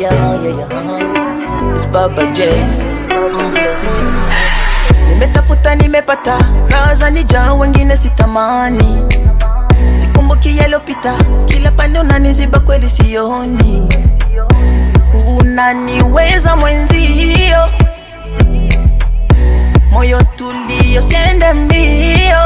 yeah, yeah, yeah. It's Baba J's. Nimetafuta nimepata, raza nija wengine sitamani. Sikumbuki yalopita, kila pande unaniziba kweli sioni. Unaniweza mwenzio, moyo tulio sende mbio.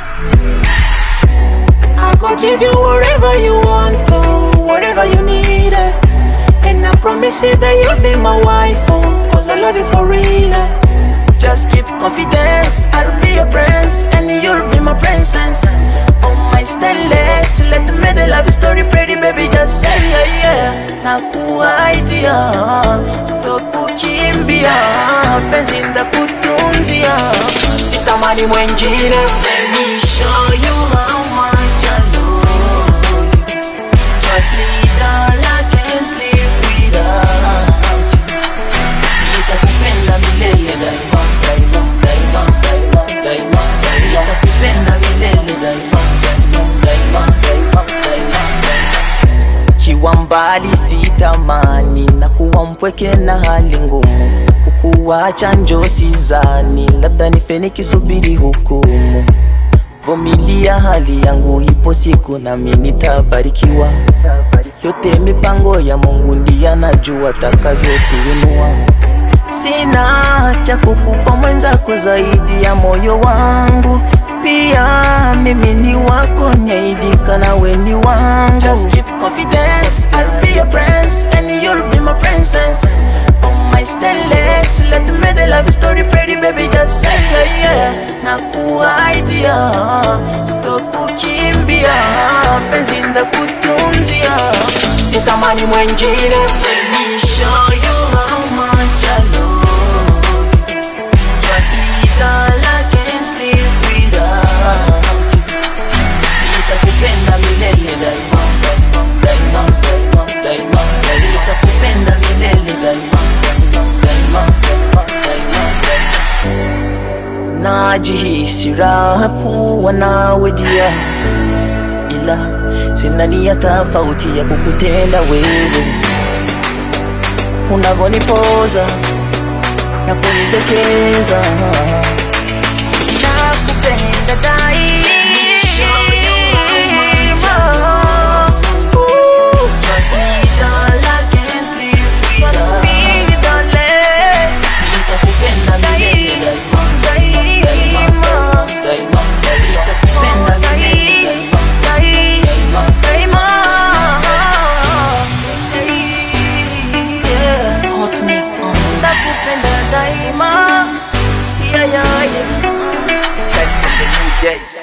I go give you whatever you want to, whatever you need. eh. And I promise you that you'll be my wife, oh, cause I love you for real. eh. Just keep confidence, I'll be your prince, and you'll be my princess. Oh my stainless, let me the love story pretty baby, just say yeah, yeah. Nakuaidia, sitokukimbia, penzi ndakutunzia, sitamani mwengine. Let me show you how much I love you. Trust me, darling, I can't live without you. Nitakupenda milele daima, daima, daima, daima, daima. Nitakupenda milele daima, daima, daima, daima, daima. Kiwa mbali sitamani na kuwa mpweke na hali ngumu, kukuwacha njo sizani, labda nife nikisubiri hukumu. Vumilia hali yangu, ipo siku nami nitabarikiwa. Yote mipango ya Mungu ndiye anajua atakavyotuinua. Sina cha kukupa mwenzako zaidi ya moyo wangu, pia mimi ni wako, nyaidika nawe ni wangu. Just keep confidence, I'll be your prince and you'll be my princess. Oh my stainless, let me the love story pretty baby, just say yeah, yeah. Nakuaidia, sitokukimbia, penzi ndakutunzia, sitamani mwengine. Let me show you how much I love you. Trust me, darling, I can't live without you. Nitakupenda milele daima, daima, daima, daima. Nitakupenda milele daima, daima, daima, daima. Najihisi raha kuwa nawe dia, ila sina nia tofauti ya kukutenda wewe unavonipoza na kunidekeza nakupenda daima Ooh, trust me, darling, I can't live without you. Nitakupenda milele daima, daima, daima. Nitakupenda milele daima, daima, daima. Yeah. Hot mix on nakupenda daima yeah, yeah, yeah. Check from the new day.